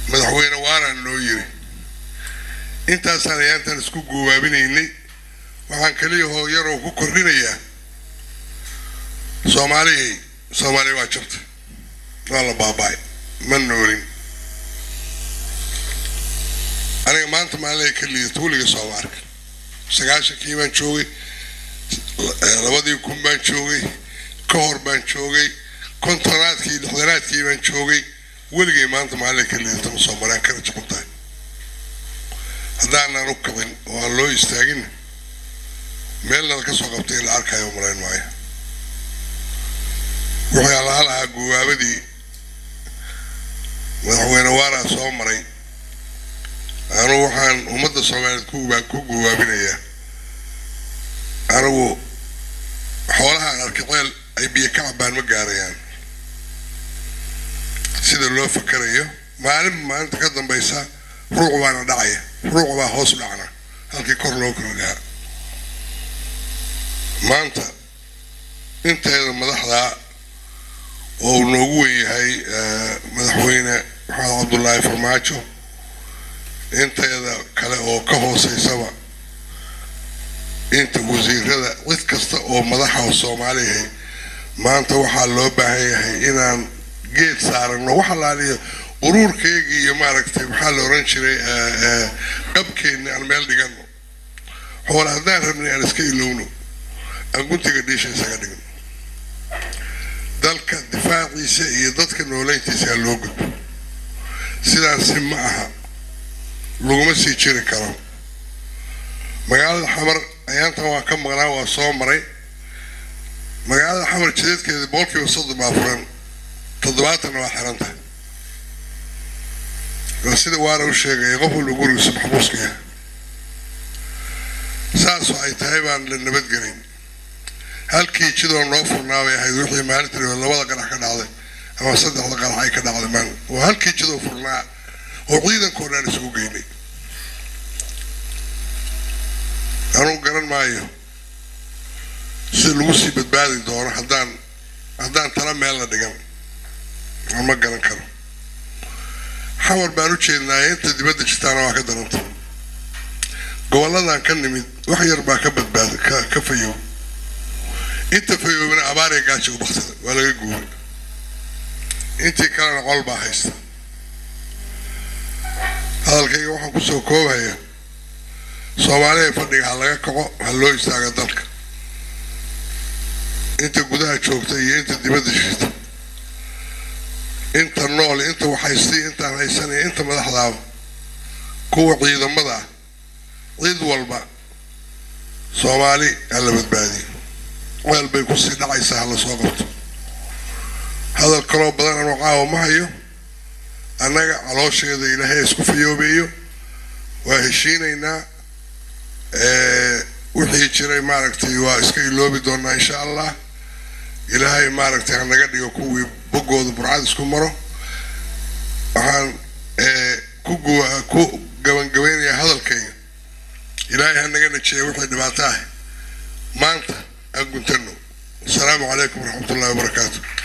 madaxweyne waaraan noo yiri intaasaan ayaantan isku guubaabinaynay waxaan keliya hoo yaroo ku kordhinayaa soomaalihii soomaaliya waa jabta waa la baaba'ay ma noolin aniga maanta maalinay ka liidato weliga sooma arkin sagaashankii baan joogay labadii kun baan joogay ka hor baan joogay kontonaadkii lixdanaadkii baan joogay weligay maanta maalinay ka liidato ma soomaaliyan kana jabon tahay haddaanan u kicin oo aan loo istaagin meelnala ka soo qabtay in la arkayo malayn maayo wuxuu allaha lahaa guwaabadii madaxweyne waaraa soo maray anugu waxaan ummadda soomaaliyeed ku guwaabinayaa anigu xoolahaan arkiceel ay biyo ka cabaan ma gaarayaan sida loo fakarayo maalin maalinta ka dambaysa ruuc baana dhacaya ruuc baa hoos dhacna halkii kor loo korogaa maanta inteeda madaxdaa oo uu noogu wen yahay madaxweyne maxamed cabdullaahi farmaajo inteeda kale oo ka hooseysaba inta wasiirada cid kasta oo madaxa oo soomaaliyahay maanta waxaa loo baahan yahay inaan geed saarano wax alaaliyo uruurkeygii iyo maaragtay maxaa la oran jiray qabkeenni aan meel dhigano xoole haddaan rabnay aan iska ilowno aan guntiga dhiisha isaga dhigno dalka difaaciisa iyo dadka nooleyntiisa loo gudbo sidaasi ma aha laguma sii jiri karo magaalada xamar ayaantan waa ka maqnaa waa soo maray magaalada xamar jideedkeeda boqolkiiba soddon baa furan toddobaatanna waa xiran tahay waa sida waana u sheegaya qof walba gurigiisa maxbuuska yahay saasoo ay tahay baan la nabadgelin halkii jidoo noo furnaa bay ahayd wixii maalinta dhaweed labada qarax ka dhacday ama saddexda qarax ay ka dhacday maalin waa halkii jidoo furnaa oo ciidankoo dhan isugu geynay anugu garan maayo si lagu sii badbaadi doono haddaan haddaan tala meel la dhigan aan ma garan karo xawar baan u jeednaaye inta dibadda jirtaana waa ka daranta gobolladan ka nimid wax yar baa ka badbaada ka ka fayow inta fayoobina abaariya gaaja u baktada waa laga guuray intii kalena qol baa haysta hadalkayga waxaan kusoo koobaya soomaaliya fadhiga ha laga kaco ha loo istaaga dalka inta gudaha joogta iyo inta dibadda jirta inta nool inta waxhaystay intaan haysanaya inta madaxdaaba kuwa ciidamada ah cid walba soomaali ha la badbaadiyo weel bay kusii dhacaysaa ha la soo qabto hadal kaloo badan anuu caawa ma hayo annaga caloosheeda ilaahay isku fayoobeeyo waa heshiinaynaa wixii jiray maaragtay waa iska iloobi doonaa insha allah ilaahay maaragtay hanaga dhigo kuwii boggooda burcad isku maro waxaan ku guwa ku gabangabeynayaa hadalkayga ilaahay hanaga najiya wixii dhibaato ah maanta aan guntano asalaamu calaykum waraxmat ullahi wabarakaatu